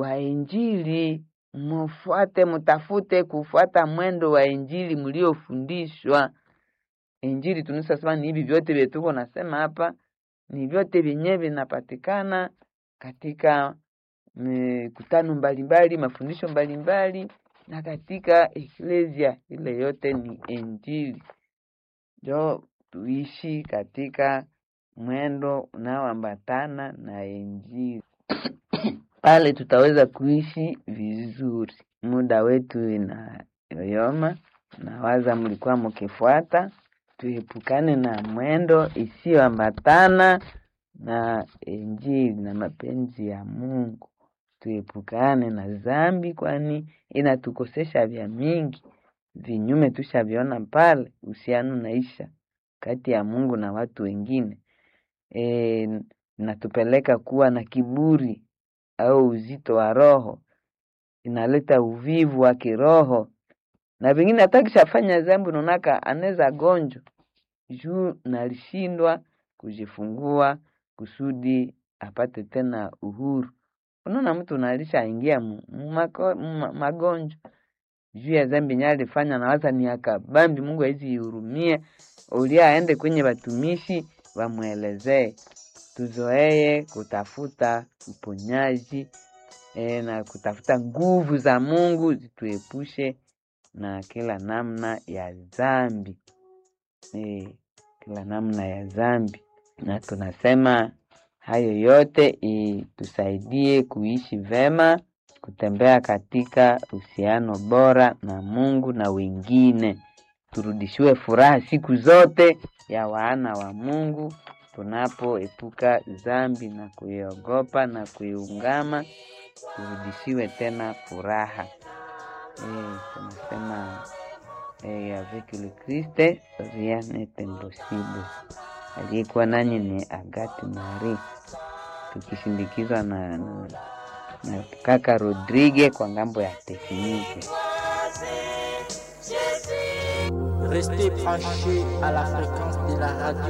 wa Injili, mufuate, mutafute kufuata mwendo wa Injili mliofundishwa. Injili tunasema ni hivi vyote vyetu tuko nasema hapa, ni vyote vyenyewe vinapatikana katika mikutano mbalimbali, mafundisho mbalimbali na katika eklesia. Ile yote ni Injili, njo tuishi katika mwendo unaoambatana na Injili pale tutaweza kuishi vizuri. Muda wetu inayoyoma, nawaza mlikuwa mkifuata. Tuepukane na mwendo isiyoambatana na Injili na mapenzi ya Mungu. Tuepukane na dhambi, kwani inatukosesha vya mingi. Vinyume tushaviona pale, uhusiano naisha kati ya Mungu na watu wengine. E, natupeleka kuwa na kiburi au uzito wa roho, inaleta uvivu wa kiroho, na vingine hata kishafanya dhambi unaonaka anaweza gonjwa juu nalishindwa kujifungua kusudi apate tena uhuru. Unaona mtu nalishaingia magonjwa juu ya dhambi yenye alifanya, nawaza ni akabambi. Mungu hawezi ihurumie, ulia aende kwenye watumishi wamwelezee. Tuzoee kutafuta uponyaji e, na kutafuta nguvu za Mungu zituepushe na kila namna ya dhambi e, kila namna ya dhambi, na tunasema hayo yote itusaidie kuishi vema, kutembea katika uhusiano bora na Mungu na wengine, turudishiwe furaha siku zote ya wana wa Mungu tunapoepuka dhambi na kuiogopa na kuiungama, turudishiwe tena furaha e, tunasema e, avec le Christ rien n'est impossible. Aliyekuwa nanyi ni Agati Marie, tukishindikizwa na, na, na kaka Rodrigue kwa ngambo ya tekniki. Restez branchés à la fréquence de la radio